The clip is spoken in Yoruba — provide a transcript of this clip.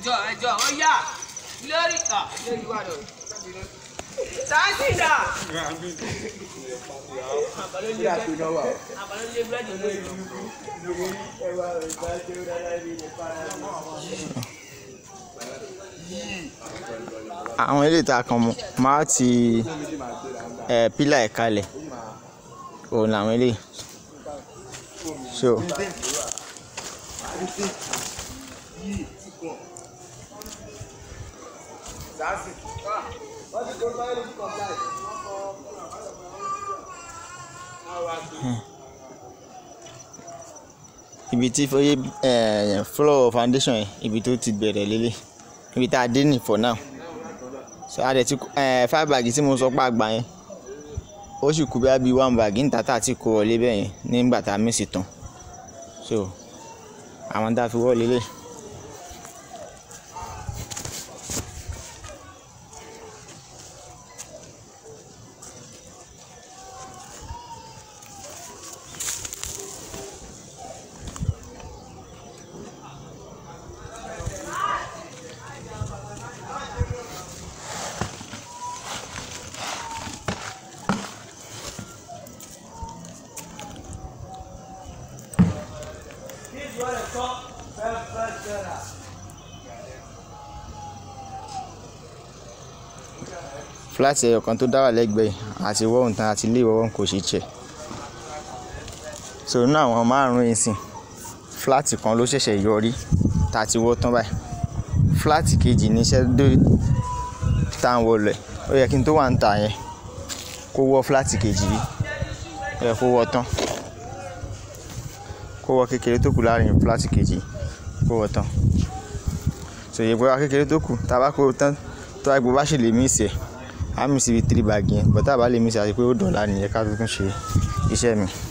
ẹjọ́ ẹjọ́ ó yá lórí à lórí wà lọ. sáńtì dà. àbálọ́ lé búrẹ́dì olóyè lọ. àwọn ilé ìta kan mọ máa ti ẹ pílà ẹ̀ kalẹ̀ òun làwọn ilé so ibi tí fọyẹ ẹ floor foundation yẹn ibi tó ti bẹ̀rẹ̀ lélẹ̀ ibi tá a dé ní for now so a dẹ̀ ti ẹ five bag tí mo sọ pé àgbà yẹn ó sì kú bíi bíi one bag níta tá a ti kó wọlé bẹ́ẹ̀ yẹn nígbà tá a mísì tán so àwọn tá a fi wọlé lé. fúláàtì ẹyọ kan tó dá wà lẹ́gbẹ̀ẹ́ àti wọ́ọ̀hún tán àti ilé ìwọ́wọ́n kò ṣe jẹ́ so nínú àwọn márùn-ún yìí sìn fúláàtì kan ló ṣẹ̀ṣẹ̀ yọrí tá a ti wọ́ tán báyìí fúláàtì kejì ní iṣẹ́ dé tá à ń wọlé ó yẹ kí n tó wà ń ta yẹn kó wọ́ fúláàtì kejì yìí ó yẹ kó wọ́ tán kó wọ́ kékeré tó kù láàrin fúláàtì kejì kó wọ́ tán so ìyẹ̀pẹ̀ wa kékeré tó kù tá a bá kó tán tó àgbo bá ṣe lè mí ìsẹ̀ á mí síbi three bag yẹn bọ́tà bá lè mí ìsẹ̀ àti pé ó dọ̀la nìyẹn ká tó tún ṣe iṣẹ́ mi.